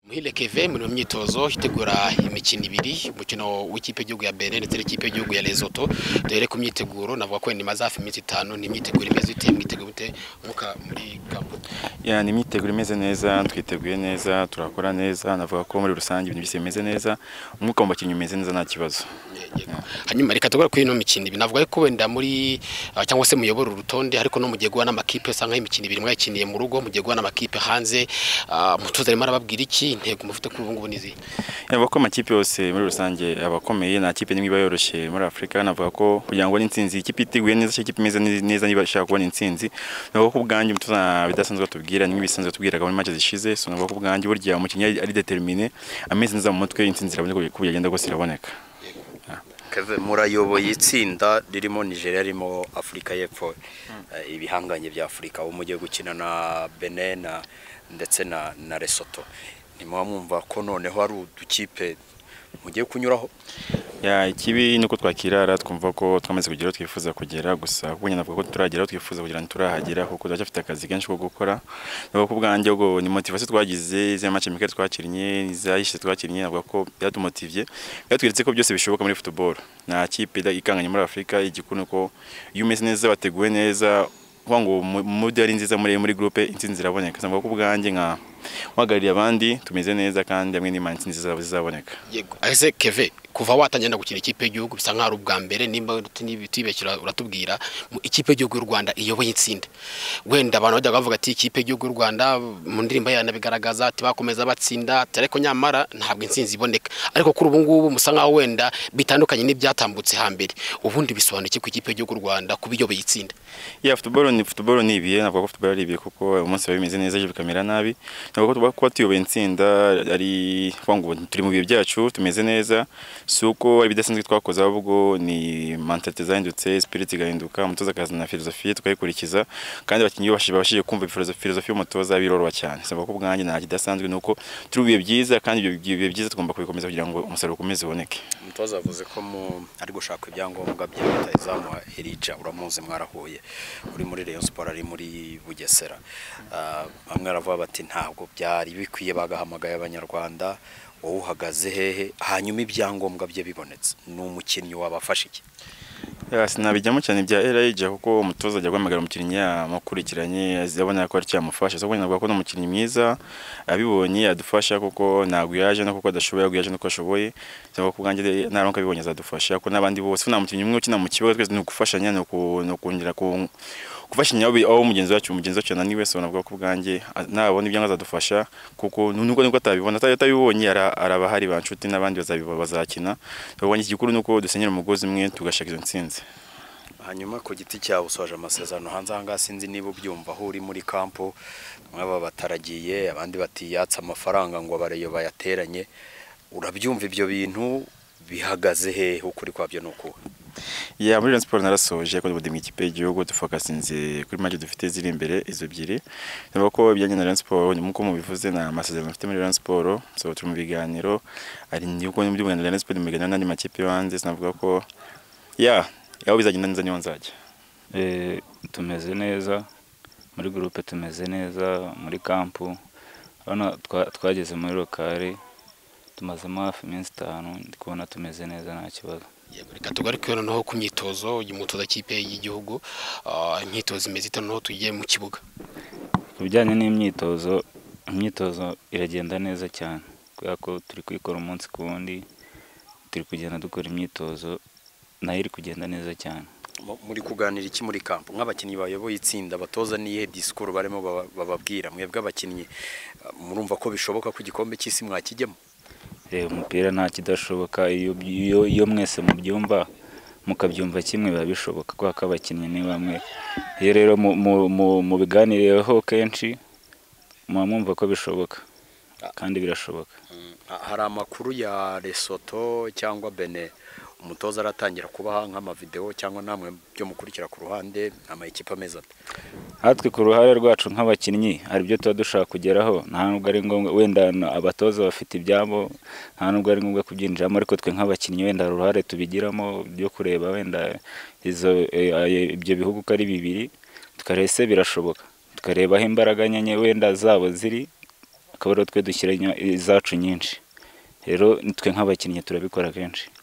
muhire keve muri mu myitozo itegura imikino ibiri umukino w'ikipe y'igihugu ya bene ndetse n'ikipe y'igihugu ya lesoto duhere ku myiteguro navuga ko nyuma za hafi iminsi itanu ni imyiteguro imeze ite mwitegura ute mwuka muri kampo ya ni imyiteguro imeze neza twiteguye neza turakora neza navuga ko muri rusange ibintu byose bimeze neza umwuka mu bakinnyi umeze neza nta kibazo hanyuma reka tugore kuri ino mikino ibiri navuga ko wenda muri uh, cyangwa se muyobora urutonde ariko no mugiye guha n'amakipe usanga nk'imikino ibiri mwayikiniye mu rugo mugiye guha n'amakipe hanze uh, mutuze arimo arababwira iki intego mufite kuri ubu ngubu ni izihe yaba ko amakipe yose muri rusange abakomeye nta kipe nimwe iba yoroshye muri afurika navuga ko kugira ngo ubone intsinzi ikipe iteguye neza cyangwa ikipe imeze neza niba ishaka kubona intsinzi navuga ko ubwanjye tuzana bidasanzwe batubwira nimwe bisanzwe batubwiraga muri match zishize so navuga ko ubwanjye burya umukinnyi ari- ari determiné ameze neza mu mutwe intsinzi iraboneka kuko yagenda rwose iraboneka Kevin murayoboye itsinda ririmo Nigeria ririmo Afurika y'Epfo Eh, ibihanganye bya Afurika aho mugiye gukina na Benin na- ndetse na na Lesotho nimuba mwumva ko noneho hari udukipe mugiye kunyuraho ya ikibi nuko twakirara twumva ko twamaze kugera aho twifuza kugera gusa kuko nyine navuga ko turagera aho twifuza kugira ntiturahagera kuko turacyafite akazi kenshi ko gukora navuga ko ubwanjye ubwo ni motivasiyo twagize iza mace mikari twakinnye izayishe twakinnye navuga ko byatumotivye byatweretse ko byose bishoboka muri football nta kipe ida- ikanganye muri afurika igikuru ni uko iyo umeze neza wateguwe neza kuvuga ngo mudi ari nziza muri muri groupe intsinzi iraboneka navuga ko ubwanjye nka uhagarariye abandi tumeze neza kandi hamwe n'imana intsinzi zizaba zizaboneka yego ese keve kuva watangira no gukina ikipe y'igihugu bisa nk'aho ari ubwa mbere nimba tibeshyura uratubwira mu ikipe y'igihugu y'u Rwanda iyoboye itsinda wenda abantu bajyaga bavuga ati ikipe y'igihugu y'u Rwanda mu ndirimbo yayo nabigaragaza ati bakomeza batsinda ati ariko nyamara ntabwo intsinzi iboneka ariko kuri ubu ngubu musa nk'aho wenda bitandukanye n'ibyatambutse hambere ubundi bisobanuye ku ikipe y'igihugu y'u Rwanda kuba iyoboye itsinda ya futuboro ni futuboro ni ibihe navuga ko futuboro ari ibihe kuko umunsi biba bimeze neza ejo bikamera nabi navuga ko tuba kuba tuyoboye intsinda ari kuvuga ngo turi mu bihe byacu tumeze neza si uko ari ibidasanzwe twakoze ahubwo ni mentalite zahindutse spirit igahinduka umutoza akazana filozofiye tukayikurikiza kandi abakinnyi babashije babashije kumva filozofi y'umutoza biroroha cyane navuga ko ubwanjye nta kidasanzwe ni uko turi mu bihe byiza kandi ibyo bihe byiza tugomba kubikomeza kugira ngo umusaruro ukomeze uboneke umutoza yavuze ko mu- ari gushaka ibyangombwa bya leta izamuha Elijah uramuzi mwarahuye uri muri Rayon Sport ari muri Bugesera Ah, bamwe baravuga bati ntabwo byari bikwiye bagahamagaye abanyarwanda wowe uhagaze hehe hanyuma ibyangombwa bye bibonetse ni umukinnyi wabafasha iki Ya, sinabijyamo cyane bya Elijah kuko umutoza ajya guhamagara umukinnyi yamukurikiranye azabona ko ari cyamufasha so navuga ko n'umukinnyi mwiza abibonye adufasha kuko ntabwo yaje no kuko adashoboye ahubwo yaje nuko ashoboye navuga ko ubwanjye naronka abibonye azadufasha kuko n'abandi bose ko nta mukinnyi umwe ukina mu kibuga twese ni ugufashanya ni uku- ni ukongera ku- gufashanya aho aho mugenzi wacu mugenzi wacu yananiwe so navuga ko ubwanjye a- nabona ibyangombwa azadufasha kuko nubwo nubwo atabibona ata- atabibonye ara- araba hari ba nshuti n'abandi bazabiba- bazakina ubwanjye igikuru ni uko dusenyera umugozi umwe tugashaka izo ntsinzi hanyuma ku giti cyawe usoje amasezerano hanze aha ngaha sinzi niba ubyumva aho uri muri kampo bamwe baba bataragiye abandi batiyatse amafaranga ngo abareyo bayateranye urabyumva ibyo bintu bihagaze hehe ukuri kwabyo ni ukuwe ya muri Rayon Sport narasoje ko ndimwe ikipe y'igihugu dufokasinze kuri match dufite ziri imbere izo ebyiri navuga ko ibijyanye na Rayon Sport nk'uko mubivuze na amasezerano mfite muri Rayon Sport so turi mu biganiro ari niko ndi mu biganiro na Rayon Sport mu biganiro n'andi makipe yo hanze sinavuga ko ya yaho bizagenda neza niho nzajya Eh, tumeze neza muri gurupe tumeze neza muri kampu urabona twa- twageze muri lokale tumazemo hafi iminsi itanu ndi kubona tumeze neza nta kibazo Yego, reka tugaruke noneho ku myitozo y'umutoza kipe y'igihugu ah, imyitozo imeze itanu noneho tugiye mu kibuga ku bijyanye n'imyitozo imyitozo iragenda neza cyane kubera ko turi kuyikora umunsi ku wundi turi kugenda dukora imyitozo nayo iri kugenda neza cyane Mu- muri kuganira iki muri kampo nk'abakinnyi bayoboye itsinda batoza n'iyihe disikuru barimo baba- bababwira mwebwe abakinnyi eh, murumva ko bishoboka ko igikombe cy'isi mwakijyemo reba umupira nta kidashoboka iyo iyo iyo mwese mubyumva mukabyumva kimwe biba bishoboka kubera ko abakinnyi ni bamwe iyo rero mu- mu- mu- mubiganiriyeho kenshi muba mwumva ko bishoboka kandi birashoboka Ha- hari amakuru ya Lesotho cyangwa Benin umutoza aratangira kubaha nk'amavideo cyangwa namwe byo mukurikira ku ruhande amayikipe ameze ate natwe ku ruhare rwacu nk'abakinnyi hari ibyo tuba dushaka kugeraho nta nubwo ari ngombwa wenda na- abatoza bafite ibyabo nta nubwo ari ngombwa kubyinjiramo ariko twe nk'abakinnyi wenda hari uruhare tubigiramo byo kureba wenda izo eh, ayo- ibyo bihugu uko ari bibiri tukareba ese birashoboka tukareba aho imbaraga nyenye wenda zabo ziri akaba ariho twe dushyira izacu nyinshi rero twe nk'abakinnyi turabikora kenshi